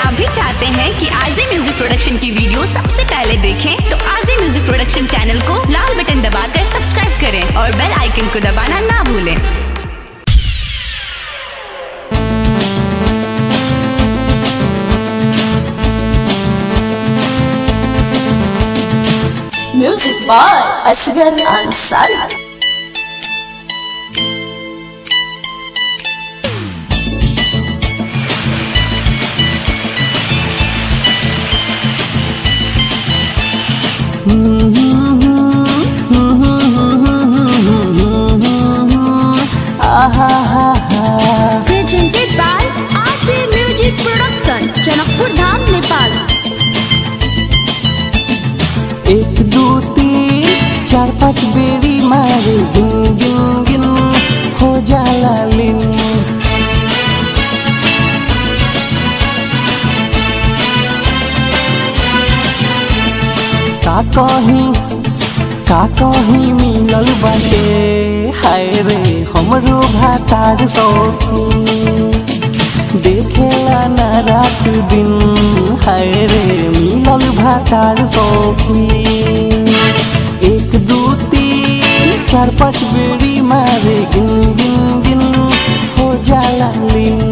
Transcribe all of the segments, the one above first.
आप भी चाहते हैं कि आरजे म्यूजिक प्रोडक्शन की वीडियो सबसे पहले देखें तो आरजे म्यूजिक प्रोडक्शन चैनल को लाल बटन दबाकर सब्सक्राइब करें और बेल आइकन को दबाना ना भूलें Music by Asghar Ansari. Presented by RJ Music Production, Janakpur धाम नेपाल एक दो तीन चार पाँच बेरी मारे गिन गिन गिन हो जाला लिन का कहीं का कहीं मिलल बाटे हाय रे हमरो भातार सौखी देखेला ना रात दिन हाय रे मिलल भातार सौखी एक दू तीन चार पाँच बेरी मारे गिन गिन गिन हो जाला लिन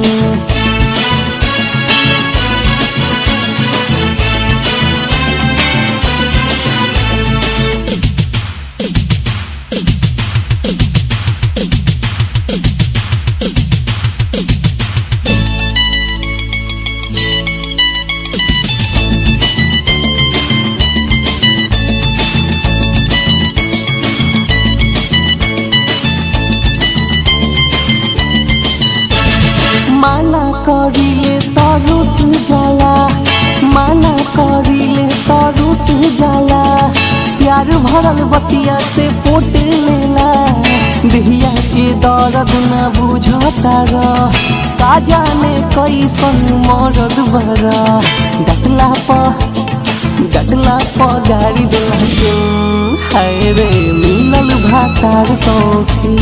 माना करिले तरुस जाला माना करिले तरुस जाला प्यार भरल बतिया से पोट लेला दिहिया के दर्द न बुझता र का जाने कैसन मरद बर डटला प डटला प गाड़ी देला के हाय रे मिलल भातार सौखी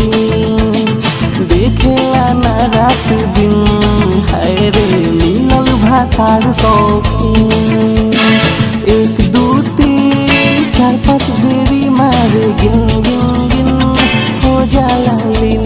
देखेला ना रात दिन हाय रे मिलल भातार सौखी एक दू तीन चार पाँच बेरी मारे गिन गिन गिन हो जाला लिन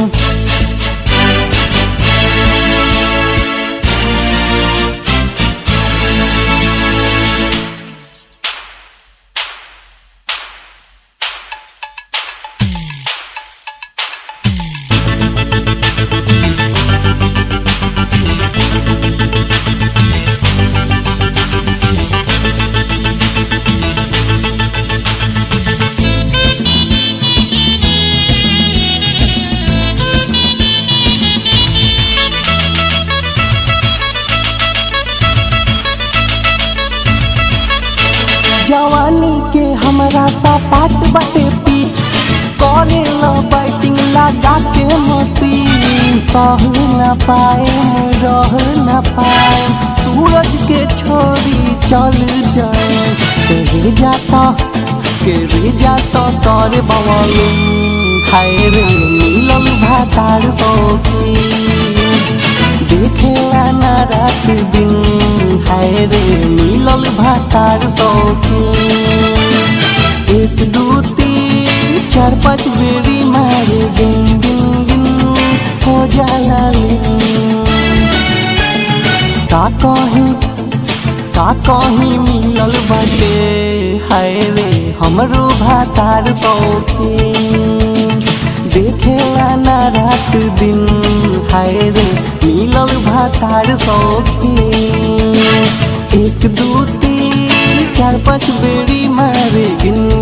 जवानी के हमरा सपाट बाटे पीठ करे ल बैटिंग लगा के मसीन सह न पाए रह न पाए सूरज के छोरी चल जाए के रे जाता के रे जाता कर बवलुम हाय रे मिलल भातार सौखी देखेला ना रात दिन हाय रे मिलल भातार सौखी एक दू तीन चार पाँच बेरी मारे गिन गिन गिन हो जाला लिन का कहीं का कहीं मिलल बाटे हाय रे हमरो भातार सौखी देखेला ना रात दिन हाय रे मिलल भातार सौखी एक दू तीन चार पाँच बेरी मारे गिन